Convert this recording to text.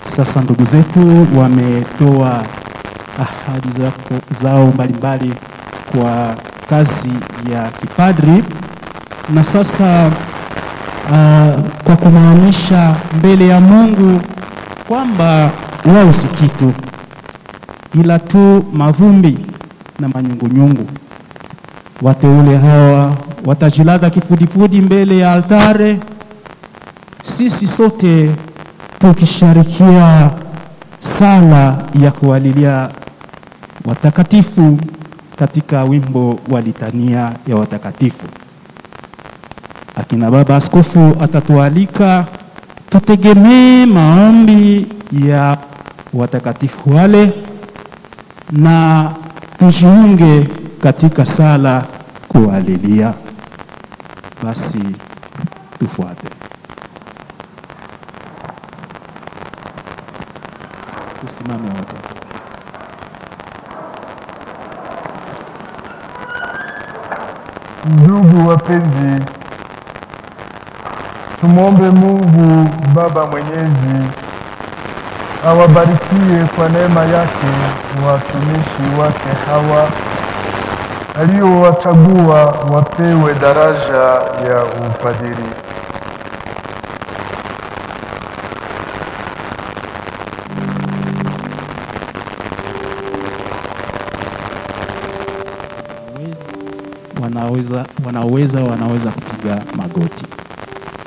Sasa ndugu zetu wametoa ahadi zako- zao mbalimbali kwa kazi ya kipadri, na sasa uh, kwa kumaanisha mbele ya Mungu kwamba wao si kitu ila tu mavumbi na manyungunyungu. Wateule hawa watajilaza kifudifudi mbele ya altare, sisi sote tukisharikia sala ya kuwalilia watakatifu katika wimbo wa litania ya watakatifu. Akina baba askofu atatualika tutegemee maombi ya watakatifu wale na tujiunge katika sala kuwalilia. Basi tufuate. Tusimame wote. Ndugu wapenzi, tumwombe Mungu Baba Mwenyezi awabarikie kwa neema yake watumishi wake hawa aliowachagua wapewe daraja ya upadiri. wanaweza wanaweza wanaweza kupiga magoti.